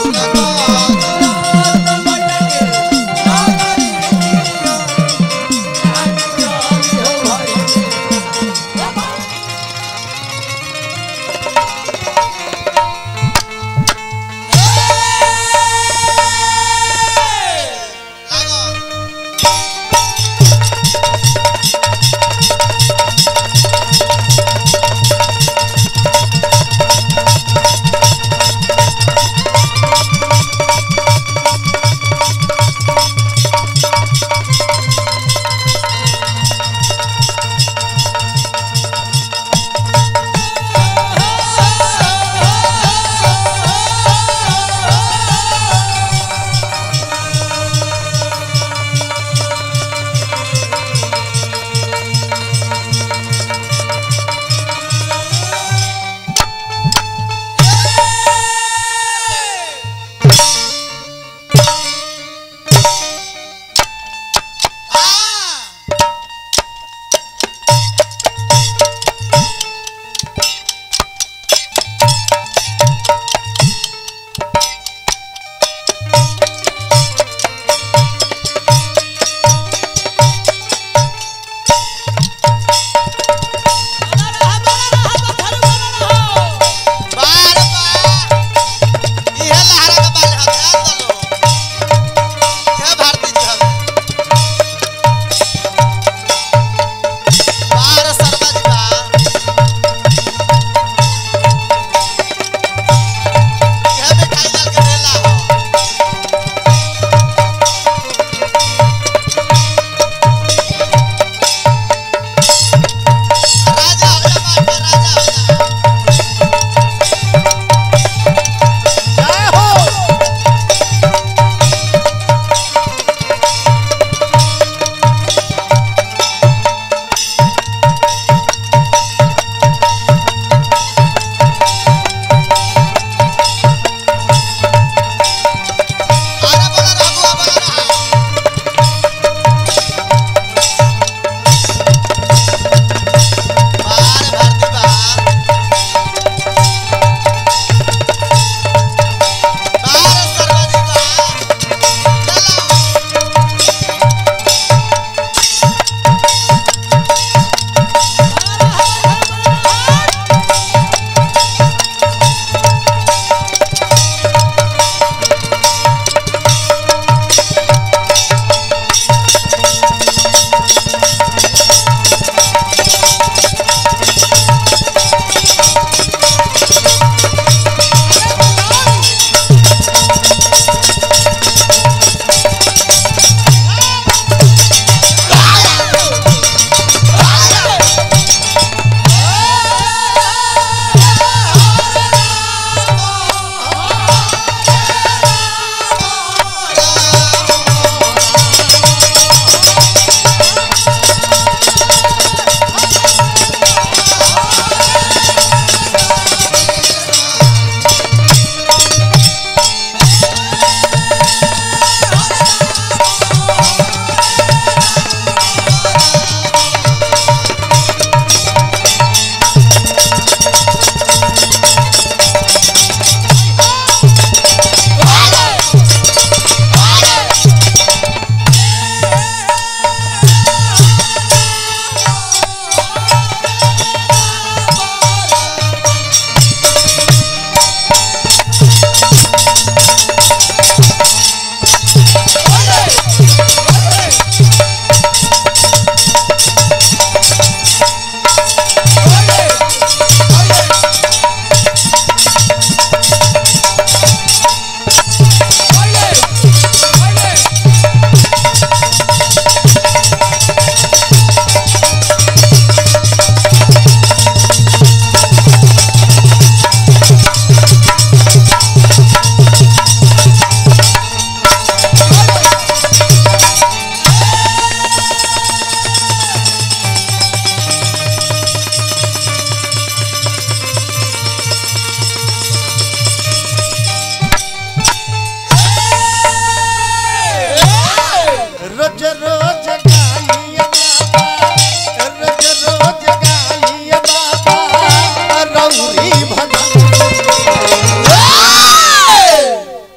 Thank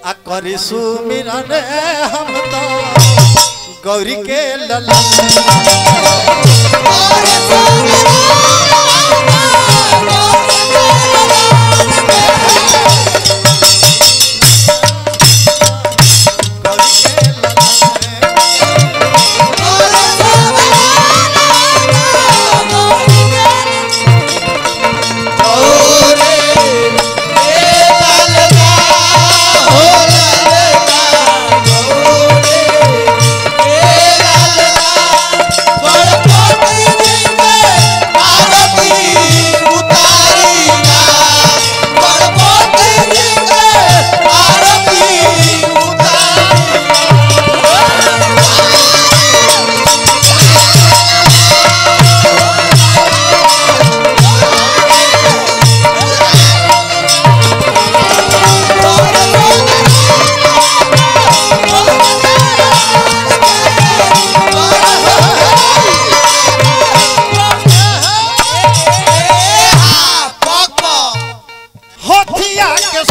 आ करी सुमिरन हम तो गौरी के ललन गौरी के ललन होठिया के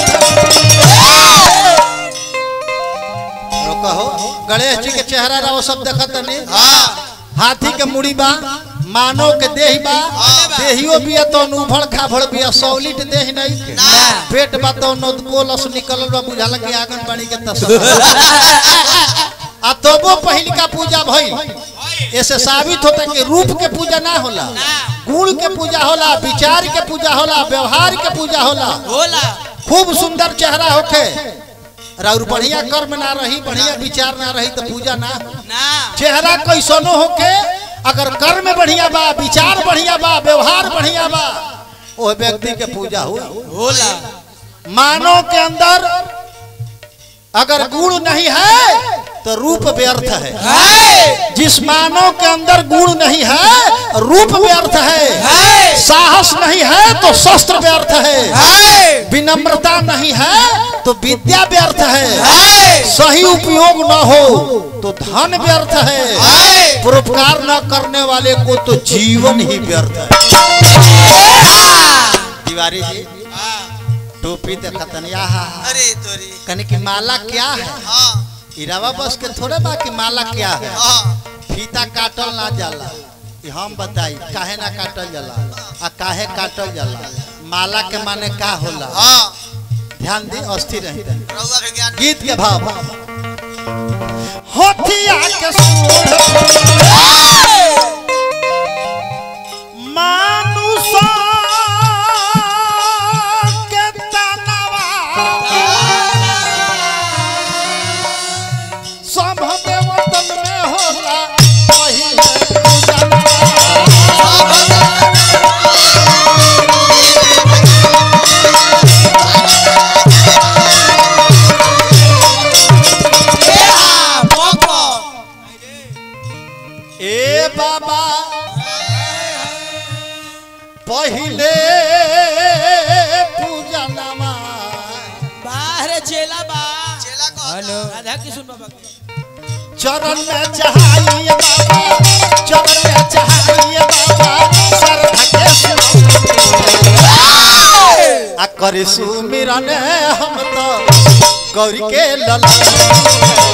कहो गणेश जी के चेहरा रहो सब देखत नहीं हाथी के मुड़ी बा मानव के देह बा देहियो बिया तो उभड़ खाभड़ बिया सौलिट देह नहीं के पेट बा तो नोदकोलस निकलल बा बुझाल के आंगन बाड़ी के तस्वीर आ तबो पहिल का पूजा भइल ऐसे साबित होता कि रूप के पूजा ना होला गुण के पूजा होला विचार के पूजा होला व्यवहार के पूजा होला होला खूब सुंदर चेहरा होखे और बढ़िया कर्म ना रही बढ़िया विचार ना रही तो पूजा ना हो। ना चेहरा कैसनो होके अगर कर्म बढ़िया बा विचार बढ़िया बा व्यवहार बढ़िया बा वो व्यक्ति के पूजा हुई होला मानव के अंदर अगर गुण नहीं है तो रूप व्यर्थ है है जिस मानव के अंदर गुण नहीं है रूप व्यर्थ है है साहस नहीं है तो शस्त्र व्यर्थ है है विनम्रता नहीं है तो विद्या व्यर्थ है है सही उपयोग न हो तो धन व्यर्थ है है परोपकार न करने वाले को तो जीवन ही व्यर्थ है तिवारी जी टोपी देखतन यहाँ अरे तोरी कने की माला क्या है हाँ इरावा बस के थोड़े बा कि माला क्या है हाँ फीता काटल ना जाला कि हम बताई काहे ना काटल जाला आ काहे काटल जाला माला के माने का होला हाँ ध्यान दी अस्थिर रही रउआ के ज्ञान गीत के भाव होठिया के सूढ़ मानुषा के तनवा सब देवतन में होला पहिले पूजनवा। ए बाबा पहिले पूजनवा बाहर चेला बा चेला को हेलो राधा किशोर बाबा के चरण में चढ़ाइए बाबा चरण में चढ़ाइए बाबा श्रद्धा के सुनो। आ करे सुमिरन हम तो गौरी के ललन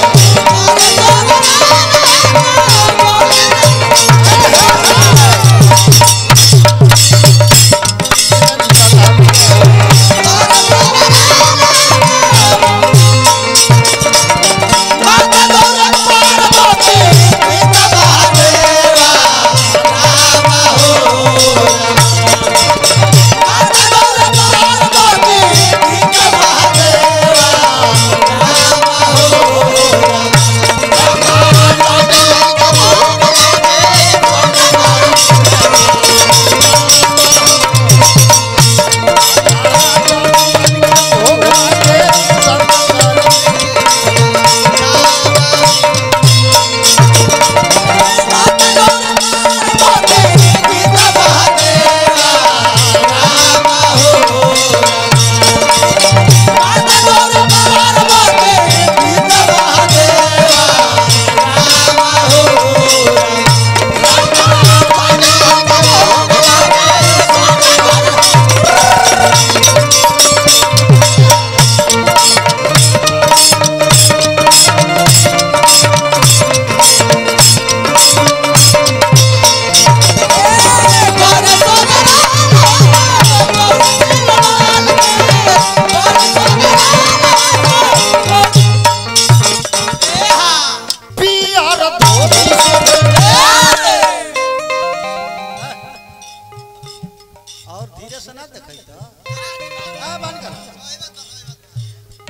Bye.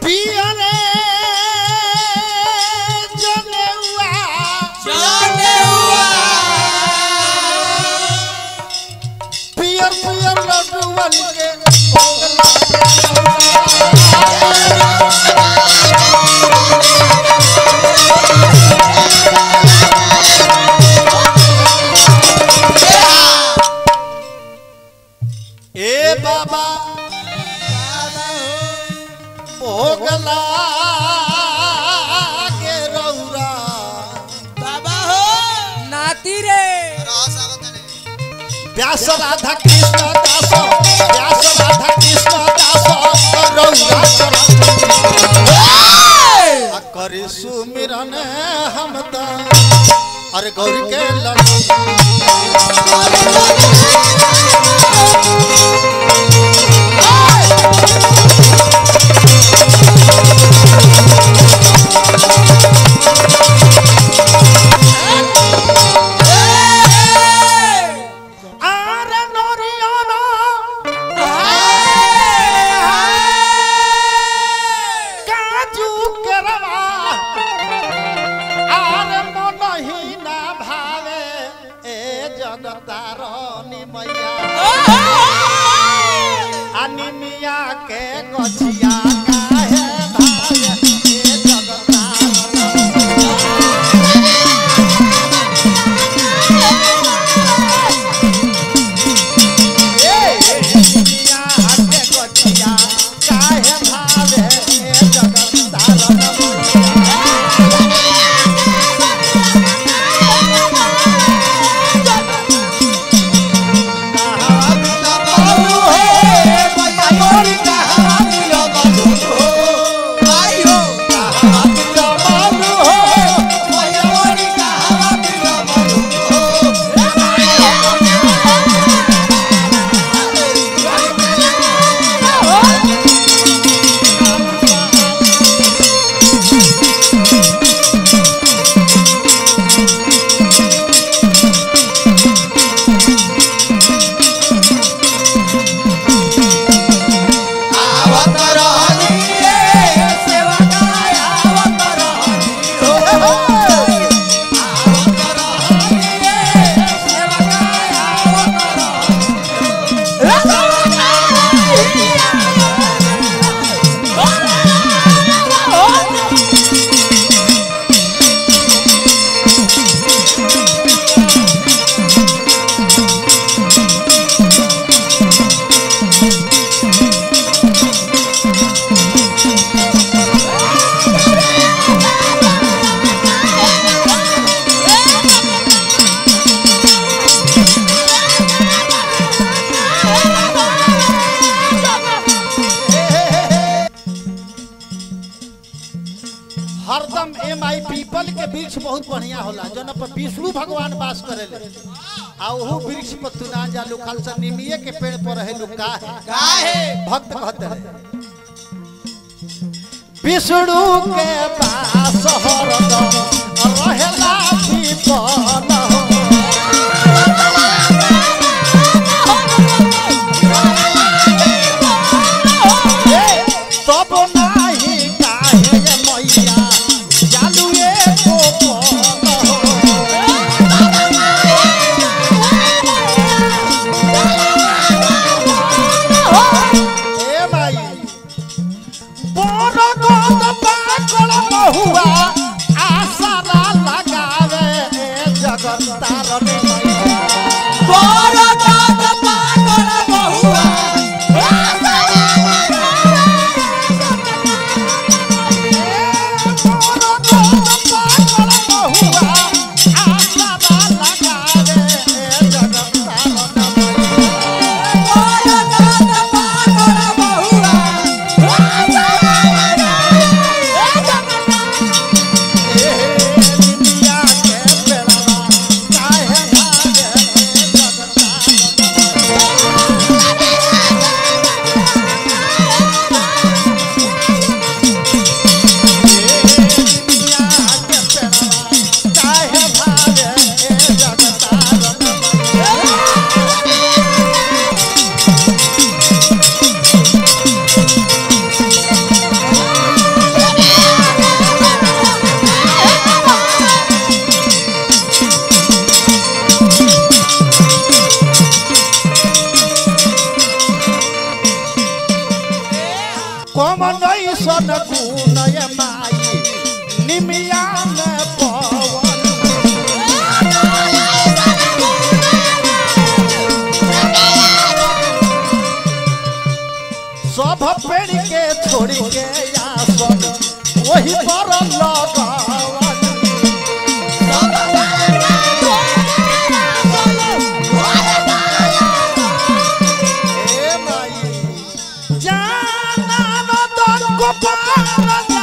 पियरे जनेउआ जाने हुआ पियर पियर लड्डूवन के भोग लागे। ए बाबा भोगला के रौरा बाबा हो नाती रे व्यास राधा कृष्ण दास व्यास राधा कृष्ण दास रौरा चरण आ करे सुमिरन हम त अरे गौरी के लड्डू आरे नोरियाना काजू केरवा आरे मन ही ना भावे ए जगतारनी मैया अनिमिया के गछिया काहे भावे ए जगतारनी अनिमिया के गछिया काहे भावे ए जगतारनी हरदम एम आई पीपल के वृक्ष बहुत बढ़िया होला जौन पर विष्णु भगवान वास करेले आ ओहू वृक्ष पर तू ना जा लोखल से निमिये के पेड़ पर रहे लोग का है काहे भक्त कहते हैं विष्णु के पास हरदम रहेला पीपल तब नाही काहे मैया चालू एको ए माई बोरो गोद पाकल महुआ आसरा लगावे ए जगत तारनी मैया Bye. कैसन गुण ये माई निमिया में पवन सब पेड़ के छोड़ के आसन वही पर लगावन ए माई जाना न दन को पारन